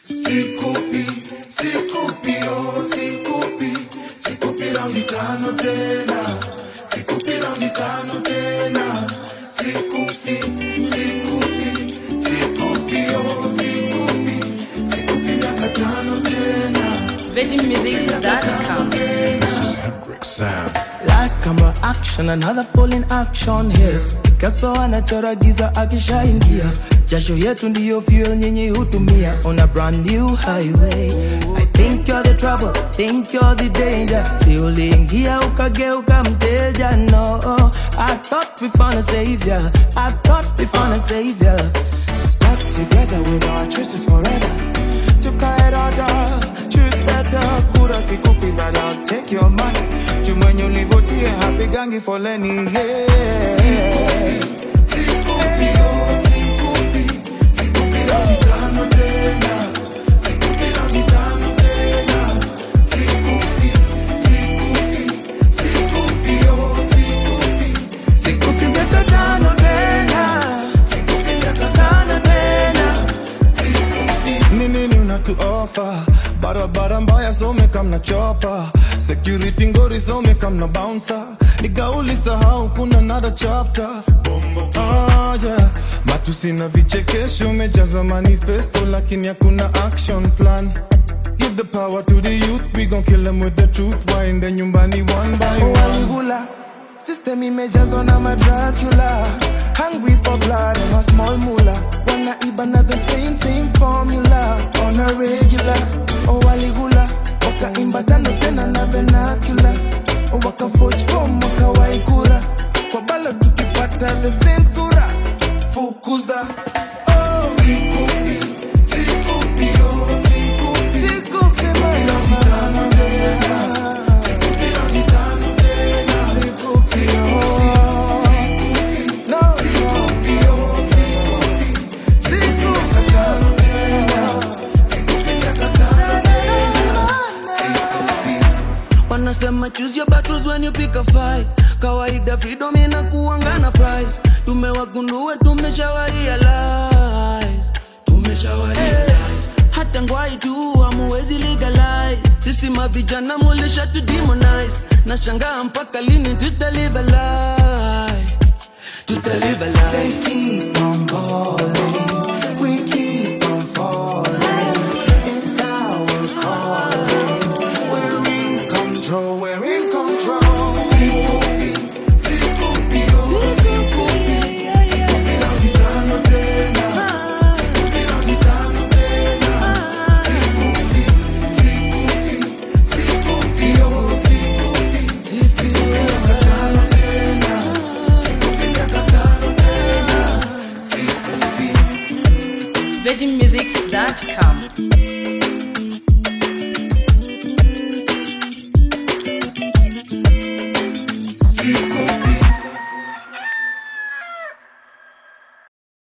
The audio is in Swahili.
Sikupi, sikupi, oh, sikupi, sikupi raundi tano tena, sikupi raundi tano tena, sikufi, sikufi, sikufi, oh, sikufi, sikufi miaka tano tena. VeggieMusics.com. This is Hendrix Sam. Last camera action, another full in action here. Picasso anachora giza akishaingia, jasho yetu ndiyo fuel nyinyi hutumia on a brand new highway. I think you're the trouble, think you're the danger. Si uliingia ukageuka mteja, no. I thought we found a savior, I thought we found a savior. Stuck together with our choices forever. Tukaerada, choose better. Kura sikupi but I'll take your money. Jumwenye ulivotie hapigangi foleni yeah. Sikupi, sikupi, oh, sikupi, sikupi raundi tano tena. Sikupi raundi tano tena. Sikufi, sikufi, sikufi, oh, sikufi, sikufi miaka tano tena. Sikufi miaka tano tena. Sikufi. ni nini unatu offer barabara mbaya some kamna chopa security ngori some kamna bouncer nigauli sahau kuna another chapter ah, yeah. matusi na vichekesho umejaza manifesto lakini hakuna action plan Give the power to the youth, we gon' kill them with the truth. Waende nyumbani one by one. waligula system imejazwa na madracula hungry for blood and a small mula wanaiba na the same same formula on a regular oh waligula wakaimba tano tena na vernacular oh wakaforge form wakawaikura kwa balo tukipata the same sura fukuza Sikupi, sikupi, oh, sikupi. Sikupi, Sikupi raundi tano tena. Sikupi raundi tano tena. Sikufi, No, sikufi, oh, sikufi. Sikufi miaka tano tena. Sikufi miaka tano tena. Sikufi. wanasema choose your battles when you pick a fight kawaida freedom inakuanga na price tumewagundua tumeshawa realize tumeshawa realize hata ngwai tu amuwezi legalize sisi mavijana mulisha tu demonize na shangaa mpaka lini tutalive a lie tutalive a lie They keep on calling. We keep on falling. It's our calling. We're in control. We're in control. Sikupi, sikupi, oh, sikupi. Sikupi raundi tano tena. Sikupi raundi tano tena. Sikufi, sikufi, sikufi, oh, sikufi. Sikufi miaka tano tena. Sikufi miaka tano tena. Sikufi. VeggieMusics.com.